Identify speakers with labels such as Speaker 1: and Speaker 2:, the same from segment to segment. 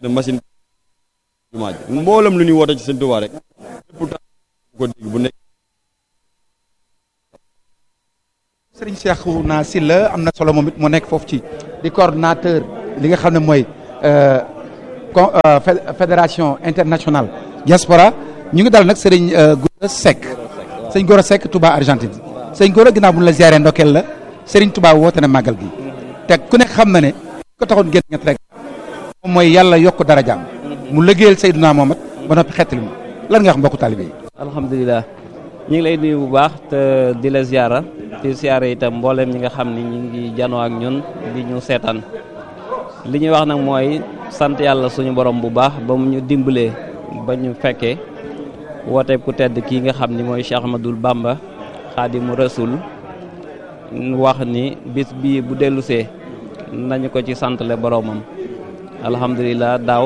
Speaker 1: ne machine jumaa ji mboolam lu ñuy woote ci sëñ Tuubaa rek lépp tax ko dégg bu nekk
Speaker 2: Serigne Cheikhouna Sylla am na solo moom it moo nekk foofu ci di coordonnateur li nga xam ne mooy con fédération internationale diaspora ñu ngi dal nag Serigne Gora Seck sëñ Gora Seck Touba Argentine sëñ Gora ginnaaw bu ñu la ziaree ndokkeel la Serigne Touba woote na màggal gi te ku nekk xam na ne ko taxoon génn ñett rek moom mooy yàlla yokk darajaam mu liggéeyal Seydina Mohamed ba noppi xettali mu lan nga wax mbokku taalibe yi.
Speaker 3: alhamdulilah ñu ngi lay nuyu bu baax te di la ziara di ziara itam mbooleem ñi nga xam ni ñu ngi janoo ak ñun di ñu seetaan li ñuy wax nag mooy sant yàlla suñu borom bu baax ba mu ñu dimbalee ba ñu fekkee woote ku tedd kii nga xam ni mooy Cheikh Ahmadoul Bamba xaadimu rasul wax ni bis bii bu dellusee nañu ko ci santale boromam alhamdulilah daaw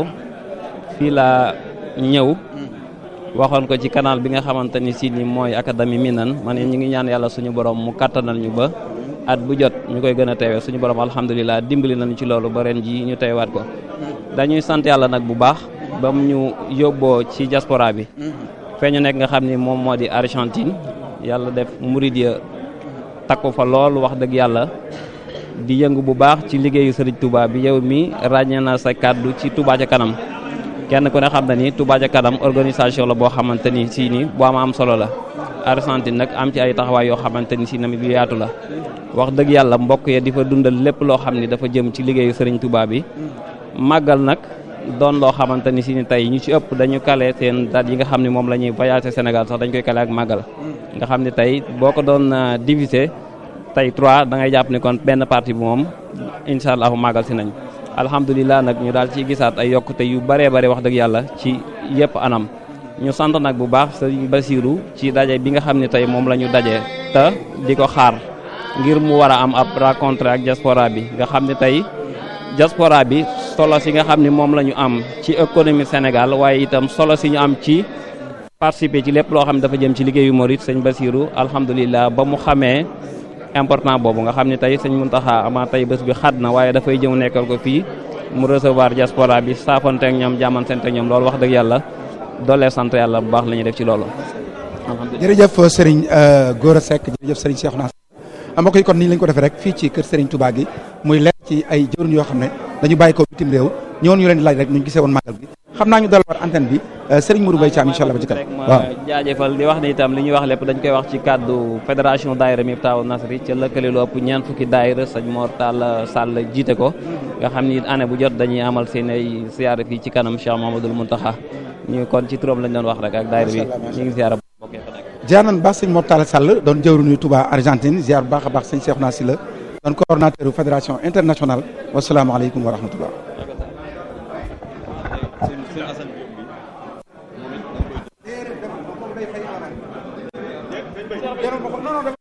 Speaker 3: fii laa ñëw waxoon ko ci canal bi nga xamante ni si ni mooy académie Minan man ñu ngi ñaan yàlla suñu borom mu kattanal ñu ba at bu jot ñu koy gën a teewee suñu borom alhamdulilah dimbali nañu ci loolu ba ren ji ñu teewaat ko dañuy sant yàlla nag bu baax ba mu ñu yóbboo ci diaspora bi fee ñu nekk nga xam ni moom moo di Argentine yàlla def murid ya takku fa lool wax dëgg yàlla di yëngu bu baax ci liggéeyu Serigne Touba bi yow mi ràññee na sa kàddu ci Touba ca kanam kenn ku ne xam na ni Touba ca kanam organisation la boo xamante ni si ni bu am am solo la Argentine nag am ci ay taxawaay yoo xamante ni si namit yu yaatu la wax dëgg yàlla mbokk ya di fa dundal lépp loo xam ni dafa jëm ci liggéeyu Serigne Touba bi màggal nag doon loo xamante ni si ni tey ñu ci ëpp dañu kale seen date yi nga xam ne moom la ñuy voyager Sénégal sax dañ koy kale ak màggal nga xam ne tey boo ko doon diviser tey trois da ngay jàpp ni kon benn partie bi moom incha allahu màggal si nañ alhamdulilah nag ñu daal ciy gisaat ay yokkute yu bëree bëri wax dëgg yàlla ci yëpp anam ñu sant nag bu baax sëriñ Basiru ci daje bi nga xam ne tey moom la ñu daje te di ko xaar ngir mu war a am ab rencontre ak diaspora bi nga xam ne tey diaspora bi solo si nga xam ne moom la ñu am ci économie Sénégal waaye itam solo si ñu am ci participer ci lépp loo xam ne dafa jëm ci liggéeyu Mouride sëñ Basiru alhamdulilah ba mu xamee important boobu nga xam ne tey sëñ Muntaxa ama tey bés bi xat na waaye dafay jëw nekkal ko fii mu recevoir diaspora bi saafante ak ñoom jàmmante ak ñoom loolu wax dëgg yàlla doolee sant yàlla bu baax la ñuy def ci loolu.
Speaker 2: jërëjëf Serigne Gora Seck jërëjëf Serigne Cheikhouna mbokk yi kon nii lañ ko defee rek fii ci kër Serigne Touba gi muy leer ci ay jëwriñ yoo xam ne dañu bàyyi ko bitim réew ñëwoon ñu leen di laaj rek ñu gisee woon màggal gi xam naa ñu dal war antenne bi Serigne Modou Mbaye Thiam incha allah ba ci kanam
Speaker 3: waaw jaajëfal di wax ni itam li ñuy wax lépp dañ koy wax ci kàddu fédération daayira Miftahou Nasri ca lëkkale lu ëpp ñeent fukki daayira sëñ Mor Tall Sall jiite ko nga xam ni année bu jot dañuy amal seen ay siyaare fii ci kanam Cheikh Mamadou Mountakha ñu kon ci turam lañ doon wax rek ak daayira bi ñu ngi siyaare bokkee fa nekk
Speaker 2: ziar nañ baax sëñ Mor Tall Sall doon jëwriñu Touba Argentine ziar bu baax a baax sëñ Cheikhouna Sylla doon coordonnateur fédération internationale wasalaamaaleykum wa rahmatullah non non